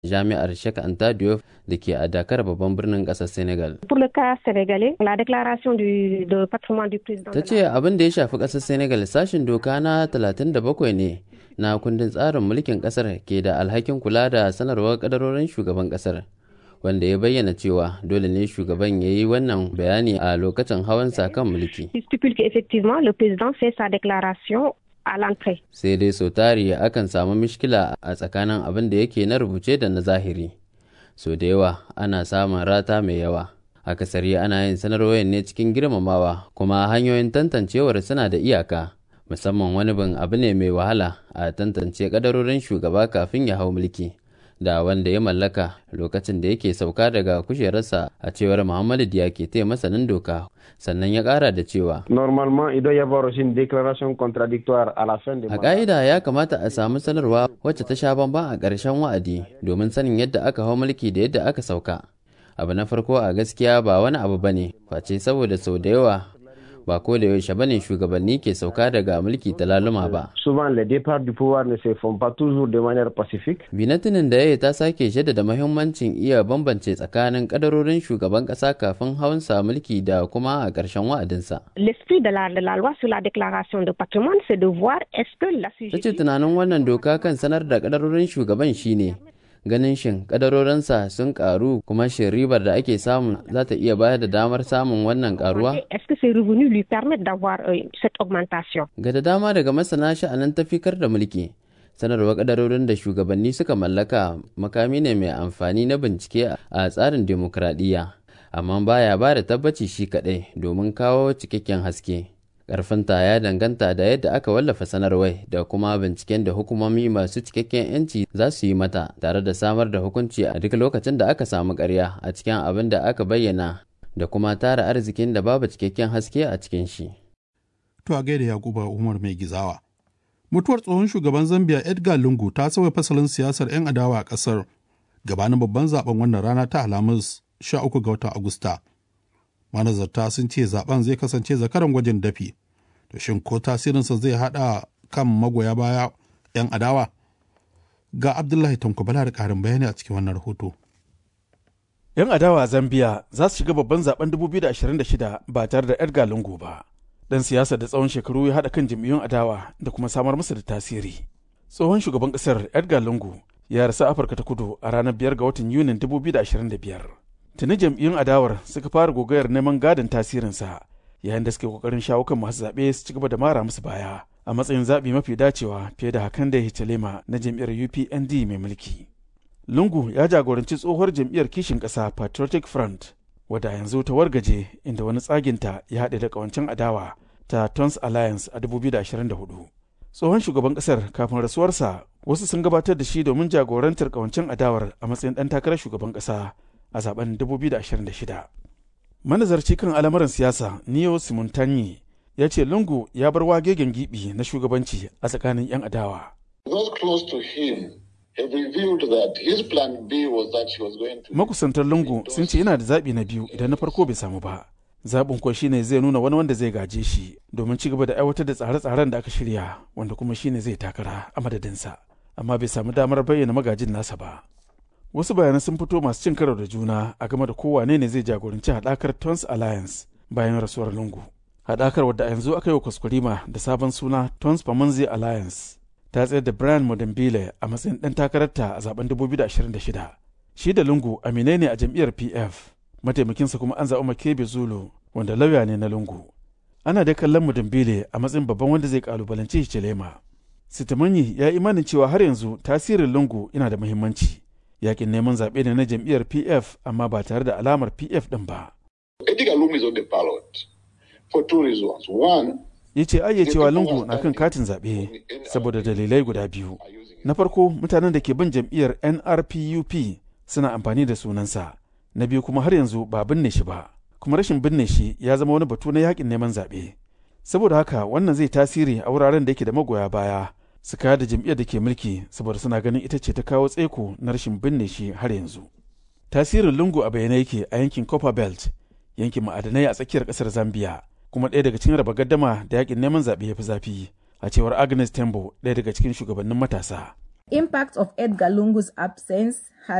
jami'ar Sheikh Anta Diop da ke a Dakar babban birnin ƙasar Senegal. Pour le cas sénégalais, la déclaration du, de patrimoine du président. Ta ce abin da ya shafi ƙasar Senegal sashin doka na 37 ne na kundin tsarin mulkin ƙasar ke da alhakin kula da sanarwar kadarorin shugaban ƙasar. wanda ya bayyana cewa dole ne shugaban ya yi wannan bayani a lokacin hawansa kan mulki. Il stipule qu'effectivement le président fait sa déclaration à l'entrée. Sai dai sau tari akan samu mishkila a tsakanin abin da yake na rubuce da na zahiri. So da yawa ana samun rata mai yawa. Akasari ana yin sanarwar ne cikin girmamawa kuma hanyoyin tantancewar suna da iyaka. Musamman wani bin abu ne mai wahala a tantance kadarorin shugaba kafin ya hau mulki. da wanda ya mallaka lokacin da yake sauka daga kujerarsa a cewar Muhammadu Diyake te masanin doka sannan ya kara da cewa Normalement, il doit y avoir aussi une déclaration contradictoire à la fin du a mandat. ƙa'ida ya kamata a samu sanarwa wacce ta sha bamban a ƙarshen wa'adi domin sanin yadda aka hau mulki da yadda aka sauka abu na farko a gaskiya ba wani abu bane face saboda sau da yawa ba ko da yaushe bane shugabanni ke sauka daga mulki ta laluma ba Souvent, les départs du pouvoir ne se font pas toujours de manière pacifique. binatinin da ya ta sake jaddada mahimmancin iya bambance tsakanin kadarorin shugaban kasa kafin hawansa mulki da kuma a ƙarshen wa'adinsa L'esprit de la, de la loi sur la déclaration de patrimoine, c'est de voir est-ce que la ta ce tunanin wannan doka kan sanar da kadarorin shugaban shine ganin shin kadarorinsa sun karu kuma shin ribar da ake samu za ta iya bayar da damar samun wannan karuwa Est-ce que ces revenus lui permettent d'avoir euh, cette augmentation ga da dama daga masana sha'anin tafikar da mulki sanarwa kadarorin da shugabanni suka mallaka makami ne mai amfani na bincike a tsarin demokradiyya amma baya ba da tabbaci shi kaɗai domin kawo cikakken haske ƙarfinta ya danganta da yadda aka wallafa sanarwai da kuma binciken da hukumomi masu cikakken 'yanci za su yi mata tare da samar da hukunci a duk lokacin da aka samu ƙarya a cikin abin da aka bayyana da kuma tara arzikin da babu cikakken haske a cikin shi. To a gaida Yakuba Umar mai gizawa. Mutuwar tsohon shugaban Zambia Edgar Lungu ta sauya fasalin siyasar 'yan adawa a ƙasar gabanin babban zaben wannan rana ta Alhamis 13 ga watan Agusta. Manazarta sun ce zaben zai kasance zakaran gwajin dafi. To shin ko tasirinsa zai haɗa kan magoya baya 'yan adawa? Ga Abdullahi Tanko Bala da ƙarin bayani a cikin wannan rahoto. 'Yan adawa a Zambiya za su shiga babban zaben 2026 ba tare da Edgar Lungu ba. Dan siyasa da tsawon shekaru ya haɗa kan jam'iyyun adawa da kuma samar musu da tasiri. Tsohon shugaban ƙasar Edgar Lungu ya rasu Afirka ta kudu a ranar 5 ga watan Yunin 2025. Tuni jam'iyyun adawar suka fara gogayar neman gadon tasirinsa yayin da suke kokarin shawo kan masu zaɓe su ci gaba da mara musu baya a matsayin zaɓi mafi dacewa fiye da hakan da Hichilema na jam'iyyar UPND mai mulki. Lungu ya jagoranci tsohuwar jam'iyyar kishin ƙasa Patriotic Front, wadda yanzu ta wargaje inda wani tsaginta ya haɗe da ƙawancen adawa ta Tons Alliance a 2024. Tsohon shugaban ƙasar kafin rasuwarsa wasu sun gabatar da shi domin jagorantar ƙawancen adawar a matsayin ɗan takarar shugaban ƙasa a zaben 2026. Manazarci kan al'amuran siyasa Neo Simontanyi ya ce Lungu ya bar wagegen gibi na shugabanci a tsakanin 'yan adawa. Those close to him have revealed that his plan B was that he was going to. makusantar lungu sun ce yana da zaɓi na biyu idan na farko bai samu ba zaɓin kuwa shine zai nuna wani wanda zai gaje shi domin ci gaba da aiwatar da tsare-tsaren da aka shirya wanda kuma shine zai takara a madadinsa amma bai samu damar bayyana magajin nasa ba wasu bayanan sun fito masu cin karo da juna a game da kowane ne zai jagoranci haɗakar tons alliance bayan rasuwar lungu haɗakar wadda a yanzu aka yi wa kuskurima da sabon suna tons pamanzi alliance ta tsayar da Brian Modembile a matsayin ɗan takararta a zaben 2026. Shi da Lungu aminai ne a jam'iyyar PF, mataimakinsa kuma an zaɓi Makebe Zulu wanda lauya ne na Lungu. Ana dai kallon Modembile a matsayin babban wanda zai kalubalanci Hichilema. Sitimanyi ya yi imanin cewa har yanzu tasirin Lungu yana da muhimmanci. Yakin neman zaɓe ne na jam'iyyar PF amma ba tare da alamar PF ɗin ba. Edgar Lungu is on the ballot for two reasons. One, ya ce ayyacewa lungu na kan katin zaɓe saboda dalilai guda biyu na farko mutanen da ke bin jam'iyyar nrpup suna amfani da sunansa na biyu kuma har yanzu ba binne shi ba kuma rashin binne shi ya zama wani batu na yakin neman zaɓe saboda haka wannan zai tasiri a wuraren da yake da magoya baya su kaya da jam'iyyar da ke mulki saboda suna ganin ita ce ta kawo tsaiko na rashin binne shi har yanzu tasirin lungu a bayyane yake a yankin copper belt yankin ma'adanai a tsakiyar ƙasar zambia kuma ɗaya daga cikin raba gaddama da yakin neman zaɓe ya fi zafi a cewar agnes tembo ɗaya daga cikin shugabannin matasa Impact of Edgar Lungu's absence